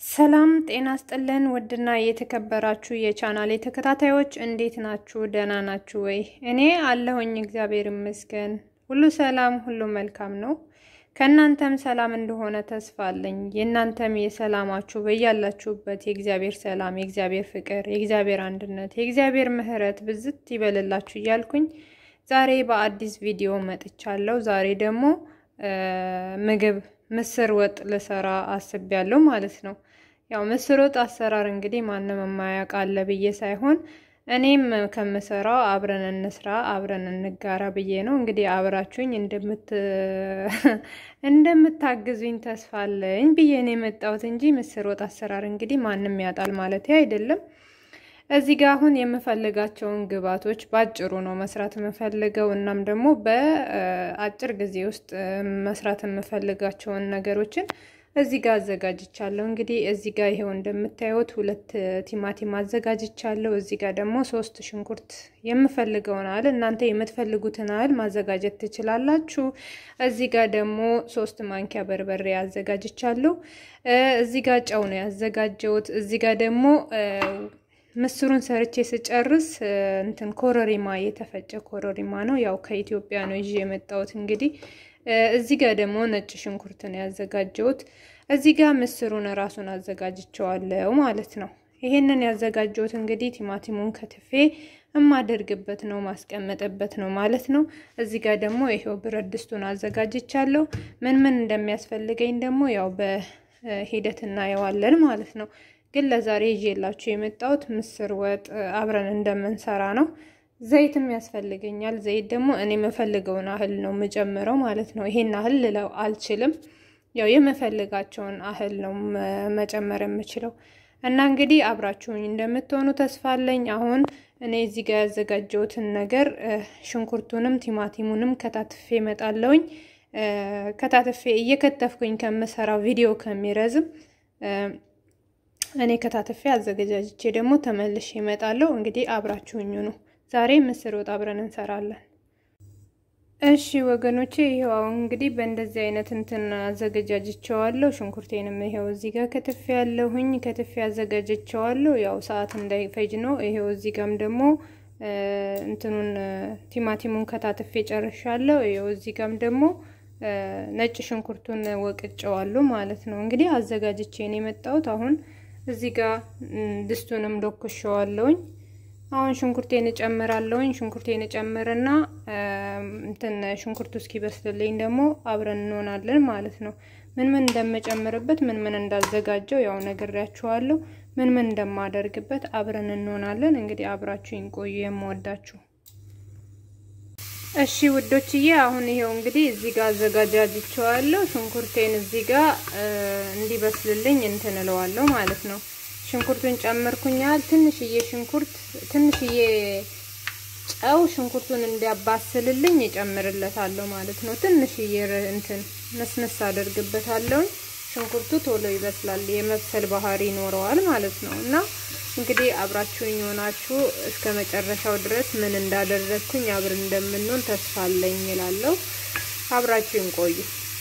ሰላም ጤና ስጥልን። ውድና የተከበራችሁ የቻናሌ ተከታታዮች እንዴት ናችሁ? ደህና ናችሁ ወይ? እኔ አለሁኝ እግዚአብሔር ይመስገን። ሁሉ ሰላም፣ ሁሉ መልካም ነው። ከእናንተም ሰላም እንደሆነ ተስፋ አለኝ። የእናንተም የሰላማችሁ በያላችሁበት የእግዚአብሔር ሰላም፣ የእግዚአብሔር ፍቅር፣ የእግዚአብሔር አንድነት፣ የእግዚአብሔር ምሕረት ብዝት ይበልላችሁ እያልኩኝ ዛሬ በአዲስ ቪዲዮ መጥቻለሁ። ዛሬ ደግሞ ምግብ ምስር ወጥ ልሰራ አስቤያለሁ ማለት ነው። ያው ምስር ወጥ አሰራር እንግዲህ ማንም የማያውቅ አለ ብዬ ሳይሆን እኔም ከምሰራው አብረን እንስራ አብረን እንጋራ ብዬ ነው። እንግዲህ አብራችሁኝ እንደምታግዙኝ ተስፋ አለኝ ብዬ ነው የመጣሁት እንጂ ምስር ወጥ አሰራር እንግዲህ ማንም ያጣል ማለት አይደለም። እዚህ ጋር አሁን የምፈልጋቸውን ግብዓቶች በአጭሩ ነው መስራት የምፈልገው። እናም ደግሞ በአጭር ጊዜ ውስጥ መስራት የምፈልጋቸውን ነገሮችን እዚህ ጋር አዘጋጅቻለሁ። እንግዲህ እዚህ ጋር ይሄው እንደምታዩት ሁለት ቲማቲም አዘጋጅቻለሁ። እዚህ ጋር ደግሞ ሶስት ሽንኩርት የምፈልገውን አለ እናንተ የምትፈልጉትን አህል ማዘጋጀት ትችላላችሁ። እዚህ ጋር ደግሞ ሶስት ማንኪያ በርበሬ አዘጋጅቻለሁ። እዚህ ጋር ጨው ነው ያዘጋጀሁት። እዚህ ጋር ደግሞ ምስሩን ሰርቼ ስጨርስ እንትን ኮረሪማ የተፈጨ ኮረሪማ ነው። ያው ከኢትዮጵያ ነው ይዤ የመጣሁት። እንግዲህ እዚህ ጋር ደግሞ ነጭ ሽንኩርት ነው ያዘጋጀሁት። እዚህ ጋር ምስሩን እራሱን አዘጋጅቸዋለሁ ማለት ነው። ይሄንን ያዘጋጀሁት እንግዲህ ቲማቲሙን ከትፌ የማደርግበት ነው ማስቀመጥበት ነው ማለት ነው። እዚህ ጋር ደግሞ ይሄው ብረት ድስቱን አዘጋጅቻለሁ። ምን ምን እንደሚያስፈልገኝ ደግሞ ያው በሂደት እናየዋለን ማለት ነው። ግን ለዛሬ ይዤላችሁ የመጣሁት ምስር ወጥ አብረን እንደምንሰራ ነው። ዘይትም ያስፈልገኛል። ዘይት ደግሞ እኔ የምፈልገውን አህል ነው የምጨምረው ማለት ነው። ይሄን አህል ልለው አልችልም። ያው የምፈልጋቸውን አህል ነው መጨመር የምችለው እና እንግዲህ አብራችሁኝ እንደምትሆኑ ተስፋ አለኝ። አሁን እኔ እዚህ ጋር ያዘጋጀሁትን ነገር ሽንኩርቱንም ቲማቲሙንም ከታትፌ እመጣለሁኝ። ከታትፌ እየከተፍኩኝ ከምሰራው ቪዲዮ ከሚረዝም እኔ ከታትፌ አዘገጃጅቼ ደግሞ ተመልሼ እመጣለሁ። እንግዲህ አብራችሁኝ ነው። ዛሬ ምስር ወጥ አብረን እንሰራለን። እሺ ወገኖቼ፣ ይኸው አሁን እንግዲህ በእንደዚህ አይነት እንትን አዘገጃጅቸዋለሁ። ሽንኩርቴንም ይኸው እዚህ ጋር ከትፌ ያለሁኝ ከትፌ አዘጋጅቸዋለሁ። ያው ሰዓት እንዳይፈጅ ነው። ይኸው እዚህ ጋርም ደግሞ እንትኑን ቲማቲሙን ከታትፌ ጨርሻለሁ። ይኸው እዚህ ጋርም ደግሞ ነጭ ሽንኩርቱን ወቅጨዋለሁ ማለት ነው። እንግዲህ አዘጋጅቼ ነው የመጣሁት አሁን እዚህ ጋር ድስቱንም ዶክሸዋለሁኝ። አሁን ሽንኩርቴን እጨምራለሁኝ። ሽንኩርቴን እጨምርና እንትን ሽንኩርቱ እስኪበስልልኝ ደግሞ አብረን እንሆናለን ማለት ነው። ምን ምን እንደምጨምርበት ምን ምን እንዳዘጋጀው ያው ነግሬያችኋለሁ። ምን ምን እንደማደርግበት አብረን እንሆናለን። እንግዲህ አብራችሁኝ ቆዩ የምወዳችሁ እሺ ውዶችዬ አሁን ይሄው እንግዲህ እዚህ ጋር አዘጋጃጅቸዋለሁ። ሽንኩርቴን እዚህ ጋር እንዲበስልልኝ እንትን እለዋለሁ ማለት ነው። ሽንኩርቱን ጨመርኩኛል። ትንሽዬ ሽንኩርት ትንሽዬ ጨው ሽንኩርቱን እንዲያባስልልኝ እጨምርለታለሁ ማለት ነው። ትንሽዬ እንትን መስመስ አደርግበታለሁ። ሽንኩርቱ ቶሎ ይበስላል፣ የመብሰል ባህሪ ይኖረዋል ማለት ነው እና እንግዲህ አብራችሁኝ ሆናችሁ እስከ መጨረሻው ድረስ ምን እንዳደረግኩኝ አብረን እንደምንሆን ተስፋ አለኝ እላለሁ። አብራችሁኝ ቆዩ።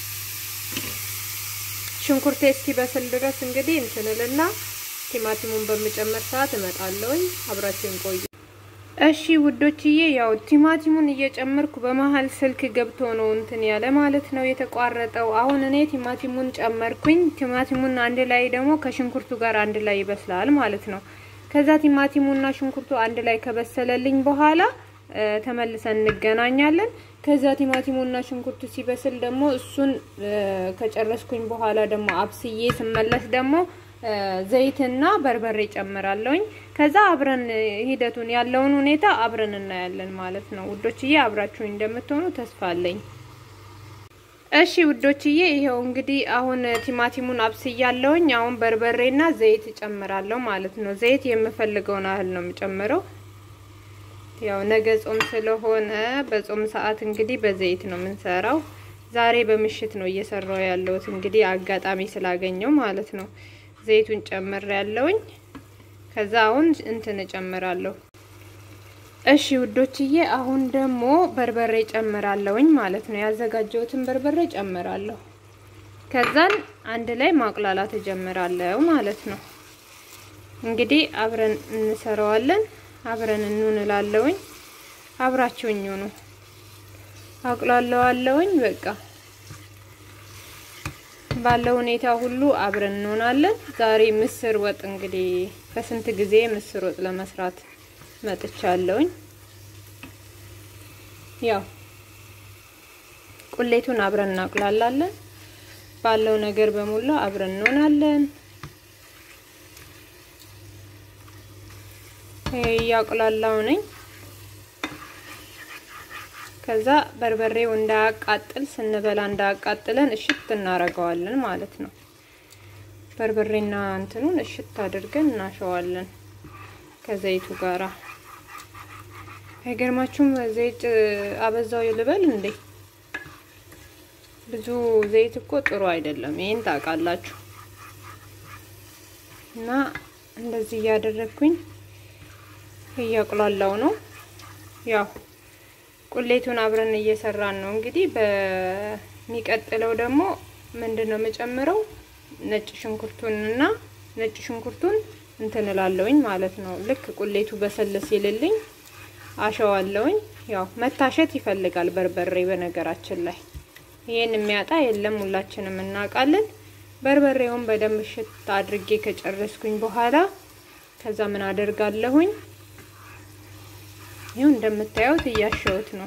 ሽንኩርቴ እስኪበስል ድረስ እንግዲህ እንትንልና ቲማቲሙን በምጨመር ሰዓት እመጣለሁኝ። አብራችሁኝ ቆዩ። እሺ ውዶችዬ፣ ያው ቲማቲሙን እየጨመርኩ በመሀል ስልክ ገብቶ ነው እንትን ያለ ማለት ነው የተቋረጠው። አሁን እኔ ቲማቲሙን ጨመርኩኝ። ቲማቲሙን አንድ ላይ ደግሞ ከሽንኩርቱ ጋር አንድ ላይ ይበስላል ማለት ነው። ከዛ ቲማቲሙና ሽንኩርቱ አንድ ላይ ከበሰለልኝ በኋላ ተመልሰን እንገናኛለን። ከዛ ቲማቲሙና ሽንኩርቱ ሲበስል ደግሞ እሱን ከጨረስኩኝ በኋላ ደግሞ አብስዬ ስመለስ ደግሞ ዘይትና በርበሬ ጨምራለሁኝ። ከዛ አብረን ሂደቱን ያለውን ሁኔታ አብረን እናያለን ማለት ነው ውዶችዬ። አብራችሁኝ እንደምትሆኑ ተስፋ አለኝ። እሺ ውዶችዬ፣ ይሄው እንግዲህ አሁን ቲማቲሙን አብስያለሁኝ። አሁን በርበሬና ዘይት እጨምራለሁ ማለት ነው። ዘይት የምፈልገውን ያህል ነው የምጨምረው። ያው ነገ ጾም ስለሆነ በጾም ሰዓት እንግዲህ በዘይት ነው የምንሰራው። ዛሬ በምሽት ነው እየሰራው ያለሁት እንግዲህ አጋጣሚ ስላገኘው ማለት ነው። ዘይቱን ጨምር ያለውኝ ከዛ አሁን እንትን እጨምራለሁ። እሺ ውዶችዬ አሁን ደግሞ በርበሬ ጨምራለሁኝ ማለት ነው። ያዘጋጀሁትን በርበሬ ጨምራለሁ። ከዛን አንድ ላይ ማቁላላት እጀምራለሁ ማለት ነው። እንግዲህ አብረን እንሰራዋለን። አብረን እንውንላለውኝ። አብራችሁኝ ነው አቁላለዋለውኝ። በቃ ባለው ሁኔታ ሁሉ አብረን እንሆናለን። ዛሬ ምስር ወጥ እንግዲህ ከስንት ጊዜ ምስር ወጥ ለመስራት መጥቻለሁኝ። ያው ቁሌቱን አብረን እናቁላላለን። ባለው ነገር በሙሉ አብረን እንሆናለን። እያቁላላው ነኝ። ከዛ በርበሬው እንዳያቃጥል ስንበላ እንዳያቃጥለን እሽት እናረገዋለን ማለት ነው። በርበሬና እንትኑን እሽት አድርገን እናሸዋለን ከዘይቱ ጋራ። አይገርማችሁም? ዘይት አበዛው ልበል እንዴ? ብዙ ዘይት እኮ ጥሩ አይደለም። ይሄን ታውቃላችሁ። እና እንደዚህ እያደረግኩኝ እያቁላላው ነው ያው ቁሌቱን አብረን እየሰራን ነው። እንግዲህ በሚቀጥለው ደግሞ ምንድን ነው የምጨምረው ነጭ ሽንኩርቱንና ነጭ ሽንኩርቱን እንትን እላለሁኝ ማለት ነው። ልክ ቁሌቱ በሰል ሲልልኝ አሸዋለሁኝ። ያው መታሸት ይፈልጋል በርበሬ። በነገራችን ላይ ይሄን የሚያጣ የለም፣ ሁላችንም እናውቃለን። በርበሬውን በደንብ ሽት አድርጌ ከጨረስኩኝ በኋላ ከዛ ምን አደርጋለሁኝ ይኸው እንደምታዩት እያሸሁት ነው።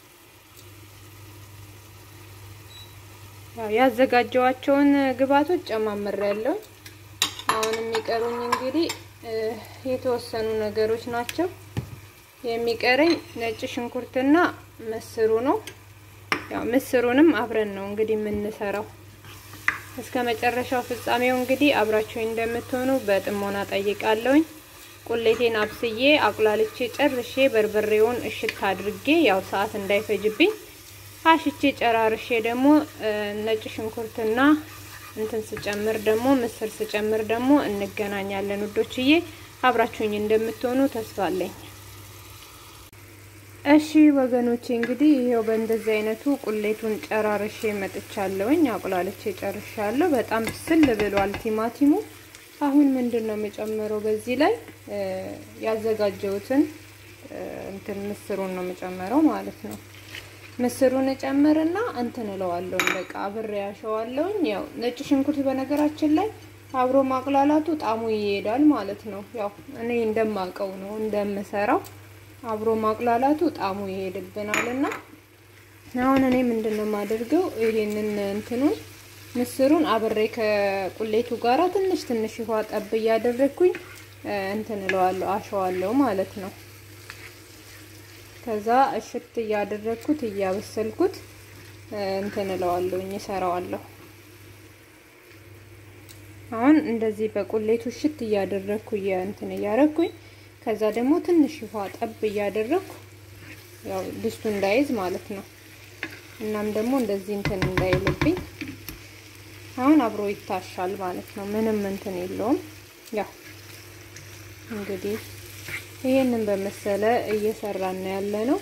ያው ያዘጋጀዋቸውን ግብአቶች ጨማምሬያለሁ። አሁን የሚቀሩኝ እንግዲህ የተወሰኑ ነገሮች ናቸው። የሚቀረኝ ነጭ ሽንኩርትና ምስሩ ነው። ያው ምስሩንም አብረን ነው እንግዲህ የምንሰራው። እስከ መጨረሻው ፍጻሜው እንግዲህ አብራችሁኝ እንደምትሆኑ በጥሞና ጠይቃለሁኝ። ቁሌቴን አብስዬ አቁላልቼ ጨርሼ በርበሬውን እሽት አድርጌ ያው ሰዓት እንዳይፈጅብኝ አሽቼ ጨራርሼ ደግሞ ነጭ ሽንኩርትና እንትን ስጨምር ደግሞ ምስር ስጨምር ደግሞ እንገናኛለን ውዶችዬ። አብራችሁኝ እንደምትሆኑ ተስፋ አለኝ። እሺ ወገኖቼ እንግዲህ ይሄው በእንደዚህ አይነቱ ቁሌቱን ጨራርሼ መጥቻለሁኝ። አቁላልቼ ጨርሻለሁ። በጣም ብስል ብሏል ቲማቲሙ። አሁን ምንድን ነው የምጨምረው? በዚህ ላይ ያዘጋጀሁትን እንትን ምስሩን ነው የምጨምረው ማለት ነው። ምስሩን እጨምርና እንትን እለዋለሁ በቃ አብሬ ያሸዋለሁኝ። ያው ነጭ ሽንኩርት በነገራችን ላይ አብሮ ማቁላላቱ ጣሙ ይሄዳል ማለት ነው። ያው እኔ እንደማውቀው ነው እንደምሰራው አብሮ ማቁላላቱ ጣሙ ይሄድብናል እና አሁን እኔ ምንድን ነው የማደርገው ይሄንን እንትኑን ምስሩን አብሬ ከቁሌቱ ጋራ ትንሽ ትንሽ ውሃ ጠብ እያደረግኩኝ እንትን እለዋለሁ አሸዋለሁ ማለት ነው። ከዛ እሽት እያደረግኩት እያበሰልኩት እንትን እለዋለሁኝ እሰራዋለሁ። አሁን እንደዚህ በቁሌቱ እሽት እያደረግኩ እንትን እያደረግኩኝ ከዛ ደግሞ ትንሽ ውሃ ጠብ እያደረግኩ ያው ድስቱ እንዳይዝ ማለት ነው። እናም ደግሞ እንደዚህ እንትን እንዳይልብኝ አሁን አብሮ ይታሻል ማለት ነው። ምንም እንትን የለውም። ያው እንግዲህ ይሄንን በመሰለ እየሰራን ነው ያለ ነው።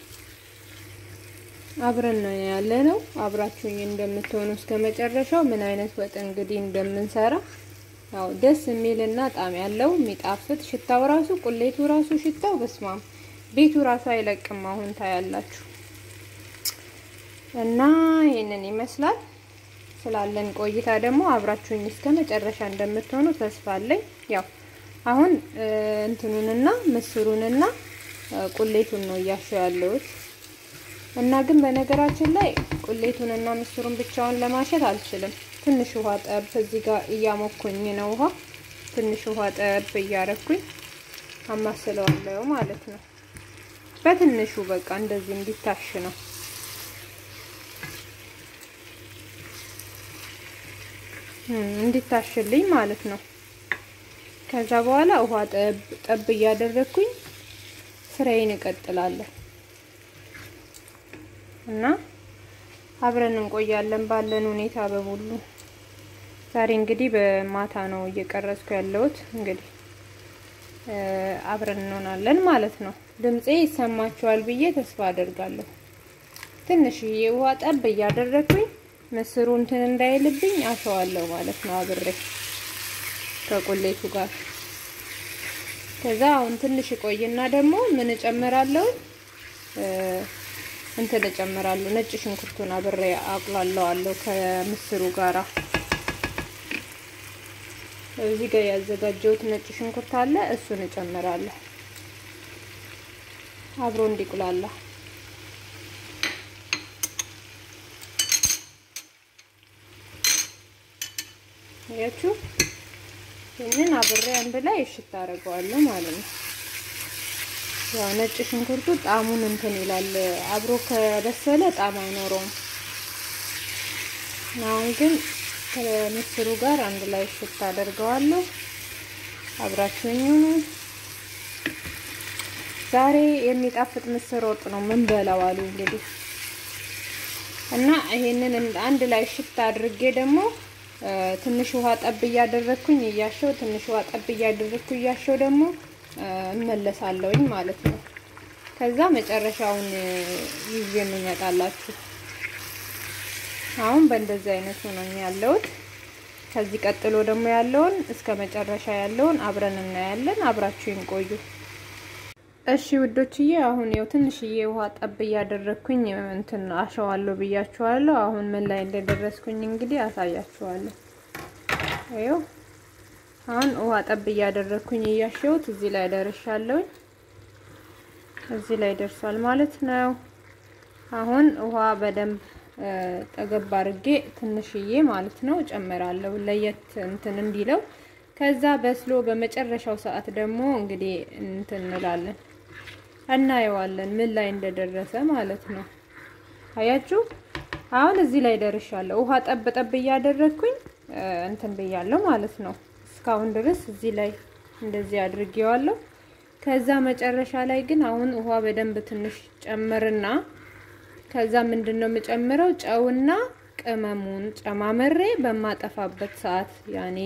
አብረን ነው ያለ ነው። አብራችሁኝ እንደምትሆኑ እስከ መጨረሻው ምን አይነት ወጥ እንግዲህ እንደምንሰራ ያው ደስ የሚልና ጣም ያለው የሚጣፍጥ ሽታው ራሱ ቁሌቱ ራሱ ሽታው በስማም ቤቱ ራሱ አይለቅም። አሁን ታያላችሁ እና ይሄንን ይመስላል። ስላለን ቆይታ ደግሞ አብራችሁኝ እስከ መጨረሻ እንደምትሆኑ ተስፋ አለኝ። ያው አሁን እንትኑንና ምስሩንና ቁሌቱን ነው እያሸው ያለሁት እና ግን በነገራችን ላይ ቁሌቱንና ምስሩን ብቻውን ለማሸት አልችልም። ትንሽ ውሃ ጠብ እዚህ ጋር እያሞኩኝ ነው። ውሃ ትንሽ ውሃ ጠብ እያረኩኝ አማስለዋለሁ ማለት ነው። በትንሹ በቃ እንደዚህ እንዲታሽ ነው። እንዲታሽልኝ ማለት ነው። ከዛ በኋላ ውሃ ጠብ ጠብ እያደረግኩኝ ስራዬን እቀጥላለሁ እና አብረን እንቆያለን ባለን ሁኔታ በሙሉ። ዛሬ እንግዲህ በማታ ነው እየቀረጽኩ ያለሁት። እንግዲህ አብረን እንሆናለን ማለት ነው። ድምፄ ይሰማችኋል ብዬ ተስፋ አደርጋለሁ። ትንሽዬ ውሃ ጠብ እያደረግኩኝ ምስሩ እንትን እንዳይልብኝ አሸዋለሁ ማለት ነው አብሬ ከቁሌቱ ጋር። ከዛ አሁን ትንሽ ቆይና ደግሞ ምን እጨምራለሁ እንትን እጨምራለሁ ነጭ ሽንኩርቱን አብሬ አቁላለዋለሁ ከምስሩ ጋራ። እዚህ ጋር ያዘጋጀሁት ነጭ ሽንኩርት አለ፣ እሱን እጨምራለሁ አብሮ እንዲቁላላ። ያችሁ ይህንን አብሬ አንድ ላይ እሽት አደርገዋለሁ ማለት ነው። ያው ነጭ ሽንኩርቱ ጣዕሙን እንትን ይላል አብሮ ከበሰለ ጣዕም አይኖረውም። አሁን ግን ከምስሩ ጋር አንድ ላይ እሽት አደርገዋለሁ። አብራችሁኝ ሁኑ። ዛሬ የሚጣፍጥ ምስር ወጥ ነው ምን በላው አሉ እንግዲህ እና ይሄንን አንድ ላይ እሽት አድርጌ ደግሞ ትንሽ ውሃ ጠብ እያደረግኩኝ እያሸው ትንሽ ውሃ ጠብ እያደረግኩ እያሸው ደግሞ እመለሳለሁኝ ማለት ነው። ከዛ መጨረሻውን ይዤ የምመጣላችሁ አሁን በእንደዚህ አይነት ሆነኝ ያለሁት። ከዚህ ቀጥሎ ደግሞ ያለውን እስከ መጨረሻ ያለውን አብረን እናያለን። አብራችሁኝ ቆዩ እሺ ውዶችዬ። አሁን ያው ትንሽዬ ውሃ ጠብ እያደረግኩኝ እንትን አሸዋለሁ ብያችኋለሁ። አሁን ምን ላይ እንደደረስኩኝ እንግዲህ አሳያችኋለሁ። ይኸው አሁን ውሃ ጠብ እያደረግኩኝ እያሸሁት እዚህ ላይ ደርሻለሁኝ። እዚህ ላይ ደርሷል ማለት ነው። አሁን ውሃ በደንብ ጠገብ አድርጌ ትንሽዬ ማለት ነው ጨምራለሁ፣ ለየት እንትን እንዲለው። ከዛ በስሎ በመጨረሻው ሰዓት ደግሞ እንግዲህ እንትን እንላለን እናየዋለን ምን ላይ እንደደረሰ ማለት ነው። አያችሁ አሁን እዚህ ላይ ደርሻለሁ። ውሃ ጠብ ጠብ እያደረግኩኝ እንትን ብያለሁ ማለት ነው። እስካሁን ድረስ እዚህ ላይ እንደዚህ አድርጌዋለሁ። ከዛ መጨረሻ ላይ ግን አሁን ውሃ በደንብ ትንሽ ጨምርና ከዛ ምንድን ነው የምጨምረው ጨውና ቅመሙን ጨማመሬ በማጠፋበት ሰዓት ያኔ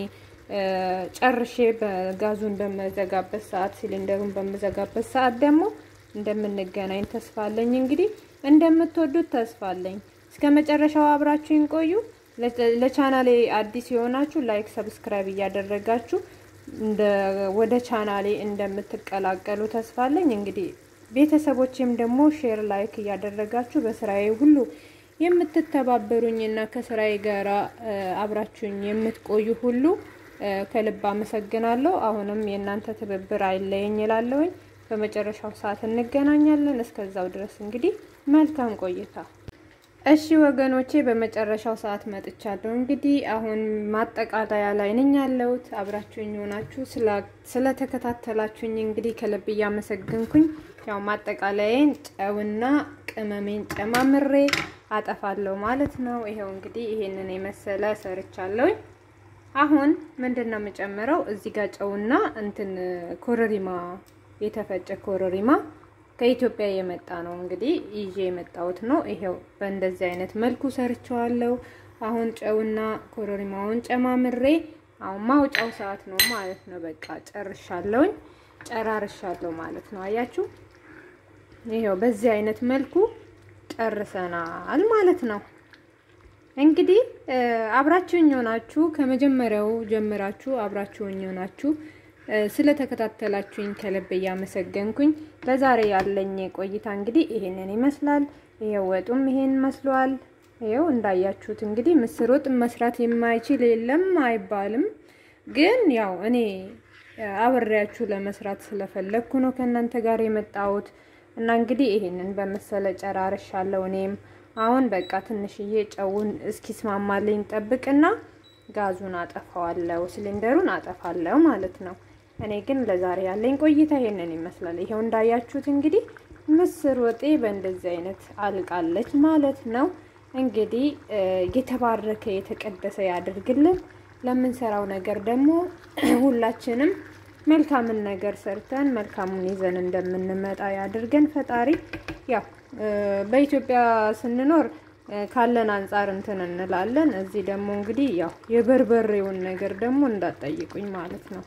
ጨርሼ በጋዙን በመዘጋበት ሰዓት ሲሊንደሩን በመዘጋበት ሰዓት ደግሞ እንደምንገናኝ ተስፋ አለኝ። እንግዲህ እንደምትወዱት ተስፋ አለኝ። እስከ መጨረሻው አብራችሁኝ ቆዩ። ለቻናሌ አዲስ የሆናችሁ ላይክ፣ ሰብስክራይብ እያደረጋችሁ እንደ ወደ ቻናሌ እንደምትቀላቀሉ ተስፋ አለኝ። እንግዲህ ቤተሰቦቼም ደግሞ ሼር፣ ላይክ እያደረጋችሁ በስራዬ ሁሉ የምትተባበሩኝና ከስራዬ ጋራ አብራችሁኝ የምትቆዩ ሁሉ ከልብ አመሰግናለሁ። አሁንም የእናንተ ትብብር አይለየኝ እላለሁኝ። በመጨረሻው ሰዓት እንገናኛለን። እስከዛው ድረስ እንግዲህ መልካም ቆይታ። እሺ ወገኖቼ፣ በመጨረሻው ሰዓት መጥቻለሁ። እንግዲህ አሁን ማጠቃለያ ላይ ነኝ ያለሁት። አብራችሁኝ ሆናችሁ ስለተከታተላችሁኝ እንግዲህ ከልብ እያመሰግንኩኝ ያው ማጠቃለያዬን ጨውና ቅመሜን ጨማምሬ አጠፋለሁ ማለት ነው። ይሄው እንግዲህ ይሄንን የመሰለ ሰርቻለሁኝ። አሁን ምንድን ነው የምጨምረው? እዚህ ጋር ጨውና እንትን ኮረሪማ የተፈጨ ኮረሪማ ከኢትዮጵያ የመጣ ነው እንግዲህ ይዤ የመጣሁት ነው። ይሄው በእንደዚህ አይነት መልኩ ሰርቸዋለሁ። አሁን ጨውና ኮረሪማውን ጨማምሬ አሁን ማውጫው ሰዓት ነው ማለት ነው። በቃ ጨርሻለሁኝ፣ ጨራርሻለሁ ማለት ነው። አያችሁ፣ ይሄው በዚህ አይነት መልኩ ጨርሰናል ማለት ነው። እንግዲህ አብራችሁኝ ሆናችሁ ከመጀመሪያው ጀምራችሁ አብራችሁኝ ሆናችሁ ስለተከታተላችሁኝ ከልብ እያመሰገንኩኝ ለዛሬ ያለኝ ቆይታ እንግዲህ ይሄንን ይመስላል። ይሄው ወጡም ይሄን መስሏል። ይሄው እንዳያችሁት እንግዲህ ምስር ወጥ መስራት የማይችል የለም አይባልም። ግን ያው እኔ አብሬያችሁ ለመስራት ስለፈለግኩ ነው ከእናንተ ጋር የመጣሁት እና እንግዲህ ይሄንን በመሰለ ጨራርሻለሁ እኔም አሁን በቃ ትንሽዬ ጨውን እስኪስማማልኝ ጠብቅና ጋዙን አጠፋዋለሁ፣ ሲሊንደሩን አጠፋለሁ ማለት ነው። እኔ ግን ለዛሬ ያለኝ ቆይታ ይሄንን ይመስላል። ይሄው እንዳያችሁት እንግዲህ ምስር ወጤ በእንደዚህ አይነት አልቃለች ማለት ነው። እንግዲህ የተባረከ የተቀደሰ ያድርግልን። ለምንሰራው ነገር ደግሞ ሁላችንም መልካምን ነገር ሰርተን መልካሙን ይዘን እንደምንመጣ ያድርገን ፈጣሪ ያው በኢትዮጵያ ስንኖር ካለን አንጻር እንትን እንላለን። እዚህ ደግሞ እንግዲህ ያው የበርበሬውን ነገር ደግሞ እንዳትጠይቁኝ ማለት ነው።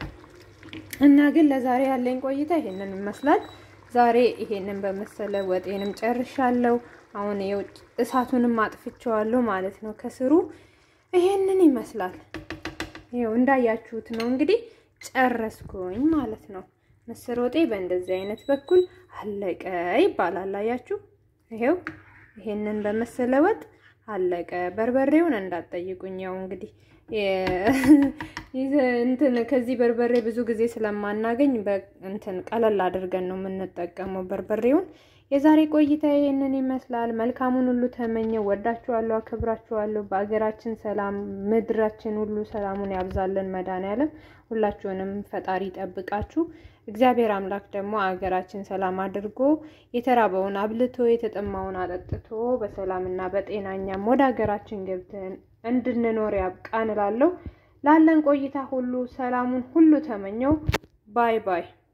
እና ግን ለዛሬ ያለኝ ቆይታ ይሄንን ይመስላል። ዛሬ ይሄንን በመሰለ ወጤንም ጨርሻለሁ። አሁን የውጭ እሳቱንም አጥፍቼዋለሁ ማለት ነው። ከስሩ ይሄንን ይመስላል። ይኸው እንዳያችሁት ነው እንግዲህ ጨረስኩኝ ማለት ነው። ምስር ወጤ በእንደዚህ አይነት በኩል አለቀ ይባላል። አያችሁ፣ ይሄው ይሄንን በመሰለ ወጥ አለቀ። በርበሬውን እንዳትጠይቁኝ። ያው እንግዲህ እንትን ከዚህ በርበሬ ብዙ ጊዜ ስለማናገኝ እንትን ቀለል አድርገን ነው የምንጠቀመው በርበሬውን። የዛሬ ቆይታ ይሄንን ይመስላል። መልካሙን ሁሉ ተመኘው። ወዳችኋለሁ፣ አክብራችኋለሁ። በአገራችን ሰላም፣ ምድራችን ሁሉ ሰላሙን ያብዛልን መድኃኔዓለም። ሁላችሁንም ፈጣሪ ጠብቃችሁ እግዚአብሔር አምላክ ደግሞ አገራችን ሰላም አድርጎ የተራበውን አብልቶ የተጠማውን አጠጥቶ በሰላምና በጤናኛም ወደ ሀገራችን ገብተን እንድንኖር ያብቃን እላለሁ። ላለን ቆይታ ሁሉ ሰላሙን ሁሉ ተመኘው። ባይ ባይ